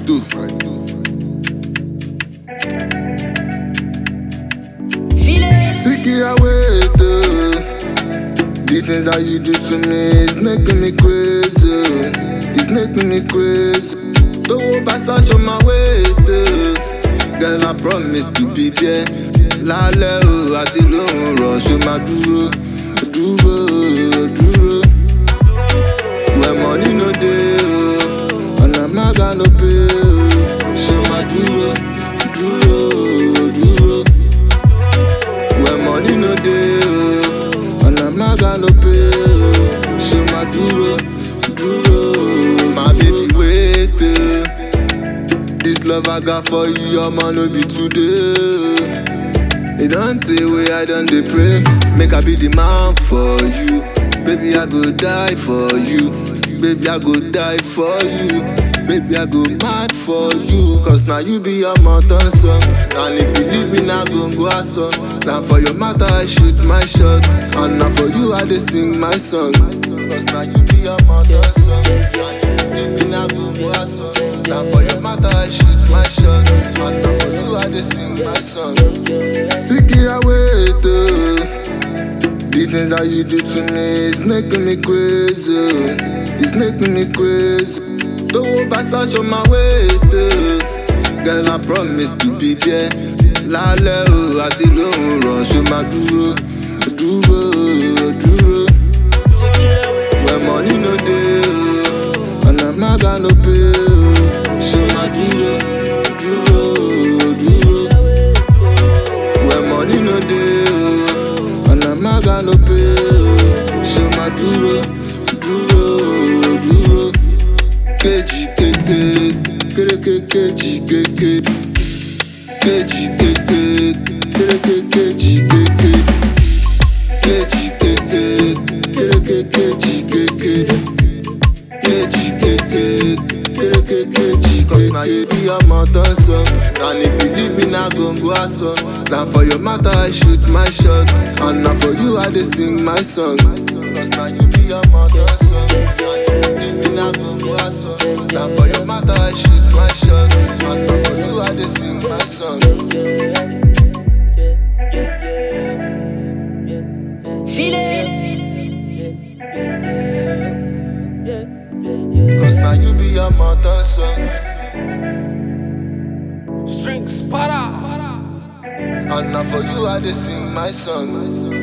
Fredo. Sikira wait, uh, the things that you do to me is making me crazy. It's making me crazy. So pass out on my wait, uh, girl I promise to be there. Lálẹ́ o àti lóhùn rọ̀ ṣe máa dúró, dúró, dúró. When money no dey o, ọ̀nà mága no pay o, ṣe máa dúró, dúró, dúró. When money no dey o, ọ̀nà mága no pay o, ṣe máa dúró, dúró. My baby wait o, this love I got for you, ọmọ no be today. E don tey wey I don dey pray, make I be the man for you. Baby I go die for you, baby I go die for you. Baby, I go mad for you Cause now you be your mountain son And if you leave me now go go aso Now for your matter I shoot my shot And now for you I dey sing my song Cause now you be your mountain son And if you leave me now go go aso Now for your matter I shoot my shot And now for you I dey sing my song Sikira wait oh. The things that you do to me is making me crazy It's making me crazy Tówó bá ṣaṣọ máa wéètè. Girl, I promise to be there. Lálẹ́ o àti lóhùn rọ̀ ṣe máa dúró, dúró, dúró. When money no dey o, ọ̀nà mága no pay o. Ṣé máa dúró, dúró, dúró. When money no dey o, ọ̀nà mága no pay o. Ṣé máa dúró, dúró, dúró kejì kéke kéréké kejì kéke kejì kéke kéréké kejì kéke kejì kéke kéréké kejì kéke kejì kéke kéréké kejì kéke. na you be your mountain son and if you leave me na gongo aso na for your matter I shoot my shot and na for you I dey sing my song. Cause na you be your mountain son and if you leave me na gongo aso na for your matter I shoot my shot and na for you I dey sing my song. Feel it. Cause now you be your mountain son Strings para. and na for you I dey sing my song.